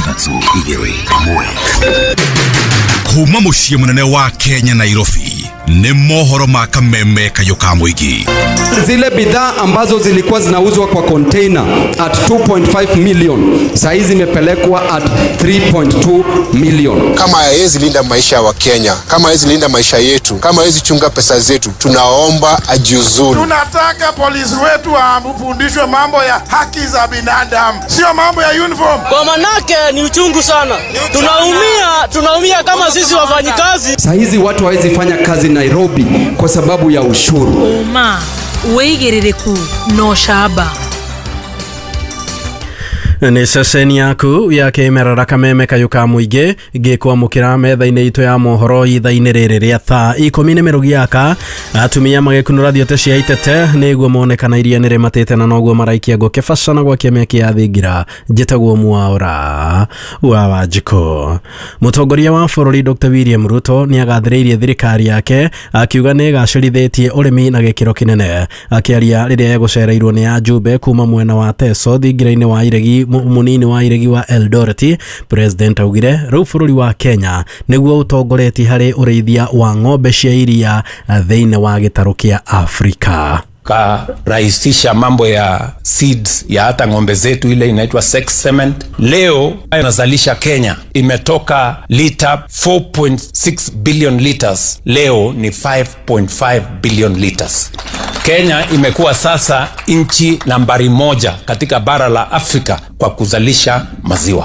ithatũ igĩrĩ ĩmwe kuma mũciĩ mũnene wa kenya nairobi nĩ mohoro ma kameme kayũ ka mũingĩ zile bidhaa ambazo zilikuwa zinauzwa kwa container at 2.5 million saa hizi zimepelekwa at 3.2 million. kama hawezi linda maisha ya Wakenya, kama hawezi linda maisha yetu, kama hawezi chunga pesa zetu, tunaomba ajiuzuru. Tunataka polisi wetu wafundishwe mambo ya haki za binadamu, sio mambo ya uniform. Kwa manake ni uchungu sana, tunaumia, tunaumia kama sisi wafanyikazi. Saa hizi watu hawezi fanya kazi Nairobi kwa sababu ya ushuru. ma wĩigĩrĩrĩku no camba nĩ ceceni yaku ya kĩmerera kameme kayũ ka mũingĩ ngĩkwamũkĩra metha-inĩ itũ ya mohoro itha-inĩ rĩrĩ rĩa thaa ikũmi nĩ mĩrugi yaka atumia magĩkunũra thiote cia itete nĩguo monekana iria nĩ rĩmatĩte na noguo maraikia ngũ kĩbacana gwa kĩamĩa kĩa thingira njĩtagwo mwaũra wa wanjikũ mũtongoria wa bũrũri dr william ruto nĩ agathĩrĩirie thirikari yake akiuga nĩ ĩgacĩrithĩtie ũrĩmi na gĩkĩro kĩnene akĩaria rĩrĩa egũcereirwo nĩ ajumbe kuma mwena wa teso thingira-inĩ wa iregi mu- munini wa iregi wa Eldoret president augire rĩu bũrũri wa Kenya nĩguo ũtongoretie harĩ ũrĩithia wa ng'ombe cia iria eh, thĩinĩ wa gĩtarũ kĩa Afrika karahisisha mambo ya seeds ya hata ng'ombe zetu ile inaitwa sex cement leo inazalisha kenya imetoka lita 4.6 billion liters leo ni 5.5 billion liters kenya imekuwa sasa nchi nambari moja katika bara la afrika kwa kuzalisha maziwa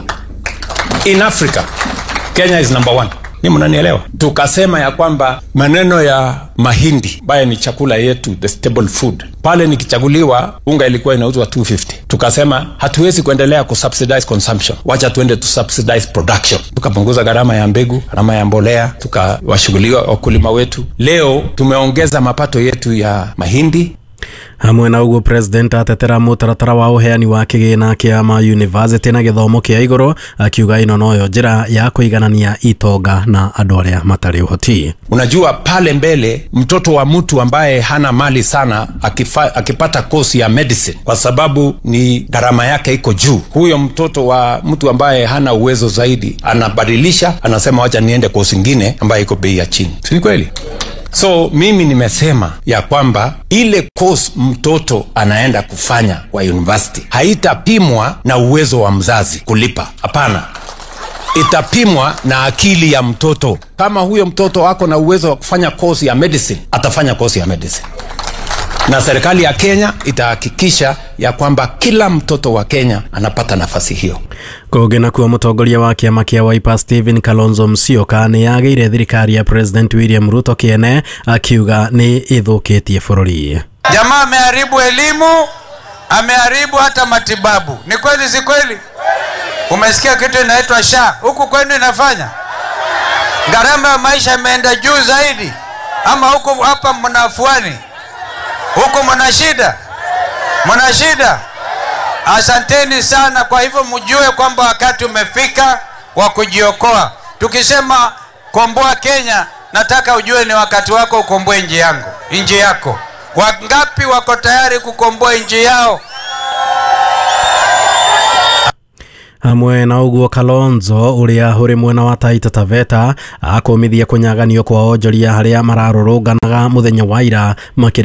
in africa kenya is number one ni mnanielewa tukasema ya kwamba maneno ya mahindi ambayo ni chakula yetu the stable food pale nikichaguliwa unga ilikuwa inauzwa 250 tukasema hatuwezi kuendelea kusubsidize consumption wacha tuende tu subsidize production tukapunguza gharama ya mbegu gharama ya mbolea tukawashughulia wakulima wetu leo tumeongeza mapato yetu ya mahindi hamwe na ũguo president atetera mũtaratara wa ũheani wa kĩgĩna kĩa ma university na gĩthomo kĩa igũrũ akiuga ĩno noyo njĩra ya kũiganania itonga na andũ arĩa matarĩ ũhoti unajua pale mbele mtoto wa mtu ambaye hana mali sana akifa, akipata kosi ya medicine kwa sababu ni gharama yake iko juu huyo mtoto wa mtu ambaye hana uwezo zaidi anabadilisha anasema wacha niende kosi ingine ambayo iko bei ya chini si kweli so mimi nimesema ya kwamba ile course mtoto anaenda kufanya kwa university haitapimwa na uwezo wa mzazi kulipa hapana itapimwa na akili ya mtoto kama huyo mtoto ako na uwezo wa kufanya kosi ya medicine atafanya kosi ya medicine na serikali ya kenya itahakikisha ya kwamba kila mtoto wa kenya anapata nafasi hiyo kũngĩ nakuo mũtongoria wa kĩama kĩa Wiper Stephen Kalonzo Musyoka nĩ yagĩire thirikari ya president William Ruto kĩene akiuga nĩ ĩthũkĩtie bũrũri Jamaa ameharibu elimu, ameharibu hata matibabu. Ni kweli, si kweli? Umesikia kitu inaitwa SHA huku kwenu inafanya? Gharama ya maisha imeenda juu zaidi, ama huku hapa mna afuani? Huku mna shida, mna shida. Asanteni sana. Kwa hivyo mjue kwamba wakati umefika wa kujiokoa. Tukisema komboa Kenya, nataka ujue ni wakati wako ukomboe nchi yangu, nchi yako. Wangapi wako tayari kukomboa nchi yao? hamwe na ũguo kalonzo ũrĩa ũrĩ mwena wa taita taveta akũmithia kũnyaganio kwa onjoria harĩa mararũrũnganaga mũthenya wa ira makĩrĩ